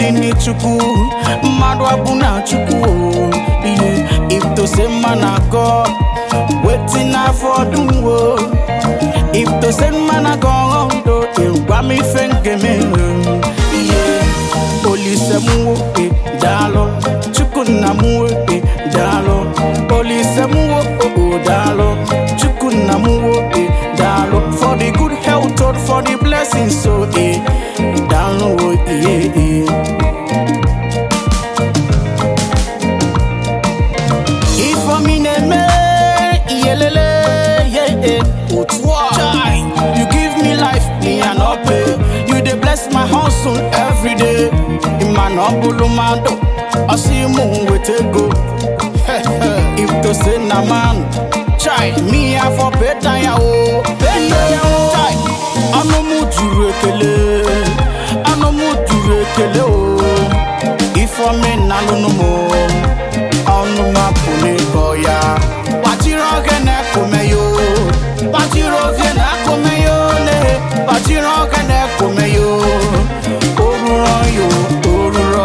dị n'Chukwu mmadụ abụ na Chukwu o. ihe if to say man na God wetin na for do o if to say man na God o gwa m ife ngeme ihe olise m nwoke daalụ Chukwu nna m nwoke daalụ olise m nwoke daalụ Chukwu nna m nwoke daalụ for the good health Lord, for the blessings so eh daalụ o ihe eh Ifeomi na-eme iyelele yeah, yeah. otu a Chai, you give me life me and no pay you dey bless my hustle every day ịma na ọ bụrụ mmadụ ọsị mụ weta ego if to say na man chai me afọ beta ya o beta ya o chai ọnụ m juru ekele ọnụ m juru ekele o Ifeomi na-alụnụ m o ọnụ mapụ n'ịkọ ya gbachiri oge na-ekome yo gbachiri oge na-ekome yo le gbachiri oge na-ekome yo oruro yo oruro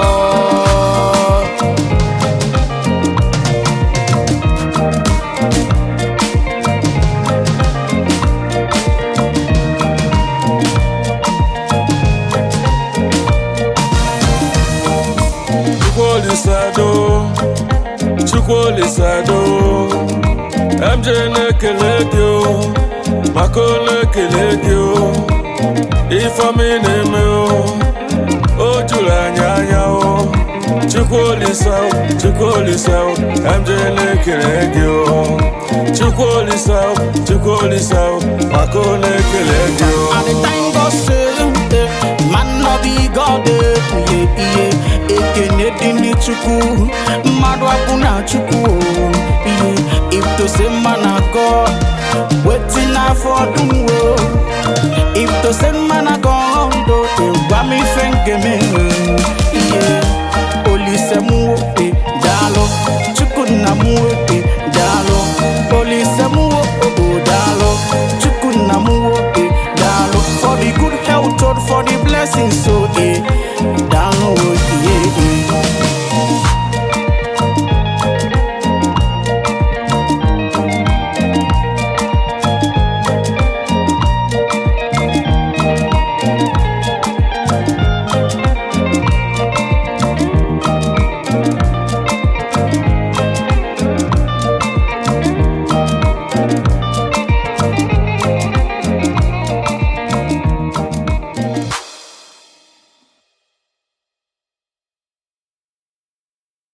Chukwuolisado Chukwuolisado MJ na-ekele gị o maka ole ekele gị o Ifeomi na-eme o o juru anyị anya o Chukwuolisa o, Chukwuolisa o MJ na-ekele gị o Chukwuolisa o, Chukwuolisa o maka ole ekele gị o At the time God say, eh, man no be God, eh, iye iye ekene dị n'Chukwu, mmadụ abụ na Chukwu, o, iye if to say man na God, wetin na for do o, if to say man na God, o, eh, gwa m ife ngeme, iye Olise m nwoke daalụ, Chukwu nna m nwoke daalụ, Olise m nwoke daalụ, Chukwu nna m nwoke daalụ for the good health Lord, for the blessings so eh daalụ o yeah, yeah.